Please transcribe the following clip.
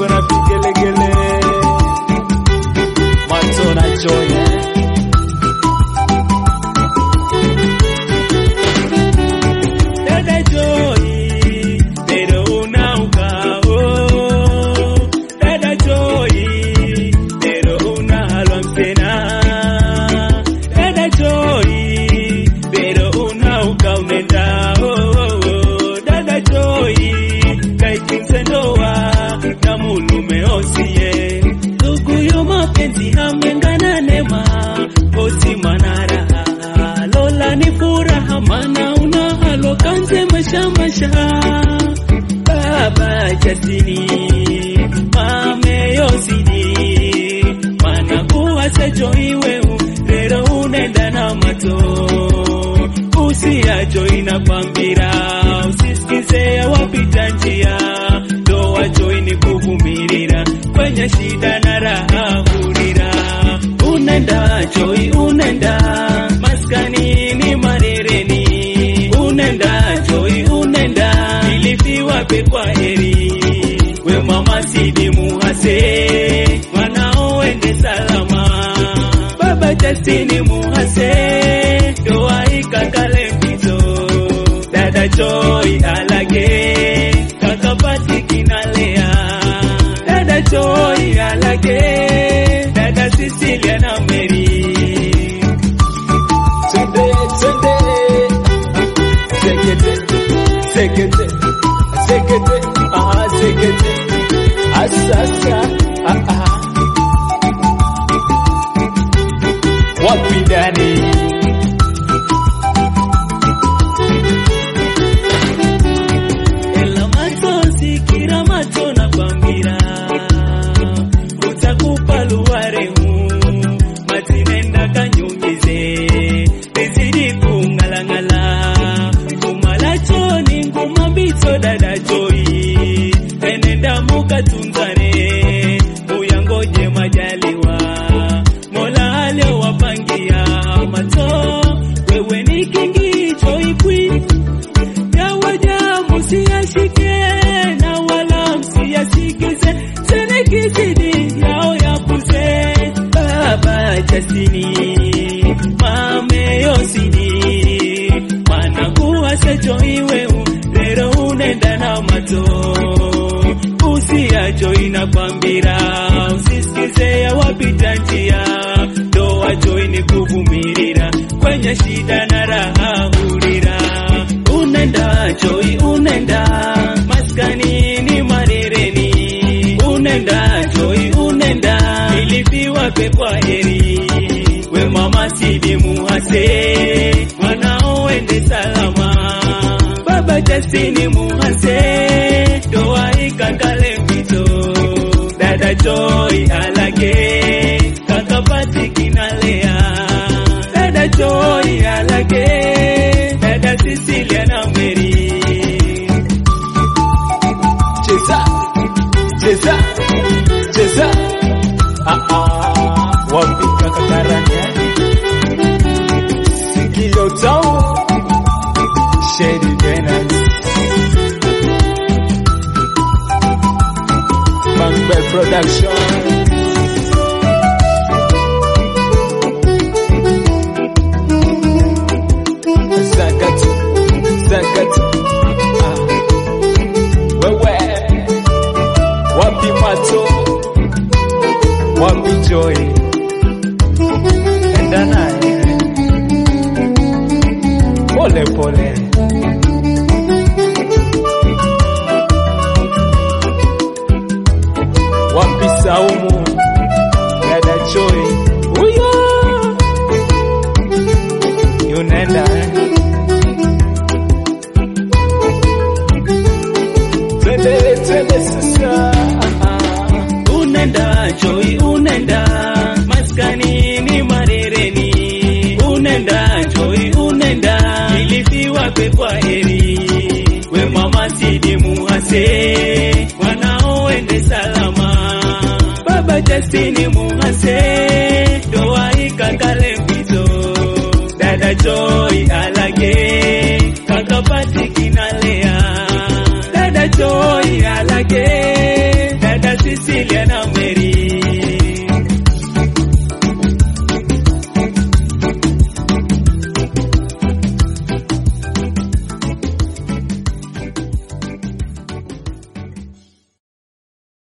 shangwe na vigelegele. Mato na Joy eh. Dada Joy, pero una ukao. Dada Joy, pero una alwamtena. Dada Joy, pero una ukaunenda. Oh, oh, oh. Dada Joy, kaikinse ndoa na mulume osie. Ndugu yo mapenzi hamengana nema, osi manara. Lola ni furaha mana una halo kanze masha masha. Baba jasini, mame yosidi. Mana kuwa sejo iwe rero unenda na mato. Usiacho inakwambira, usisikize wapita njia. Ndoa Joy ni kuvumirira, kwenye shida na raha hurira. Unenda Joy, unenda maskani ni marereni. Unenda Joy, unenda ilifiwa pe kwa heri. We mama sidi muhase, mwanao ende salama. Baba Justini muhase, ndoa ikakale mpito. Dada Joy alage, kaka Pati kinalea. Dada Joy alage, dada Cecilia na Mary. Twende, twende. Sekete, sekete, sekete, ah, sekete. Asasa, ah, ah. Wapi ndani? Ela machozi kila macho na kwambira utakupa luwaremu matinenda kanyunyize izidi kungalangala kumalachoni nguma mbito dada joi enenda mukatunzane uyangoje majaliwa mola aliowapangia mato wewe ni kingi joi queen yawaja musiyashike na wala msiyasikize tena kizidi yao yapuze baba jasini mame yosini manakuwa sejo iwe lero unenda na mato usiacho inakwambira usisikize ya wapita njia ndoa Joy ni kuvumirira kwenye shida na raha hurira unenda Joy unenda maskani ni marereni unenda Joy unenda ilifiwa pe kwa heri we mama sidi muhase mwanao ende salama baba Justini muhase ndoa ikakale mpito dada Joy alage kaka Pati kinalea dada Joy alage dada Cecilia na Mary Cheza, cheza, cheza. Ah, ah. Wapi kaka Karanya? Sikio tau. Shady Dennis. Bank Production. Zakatu, zakatu. Ah. Wewe wapi mato wapi joy enda naye pole pole wapi saumu dada joy huyo yunaenda eh? twende twende sasa unenda Joy unenda maskani ni marereni unenda Joy unenda ilifiwa pe kwa heri we mama sidi muhase mwanao ende salama baba Justini muhase ndoa ikakale mpito dada Joy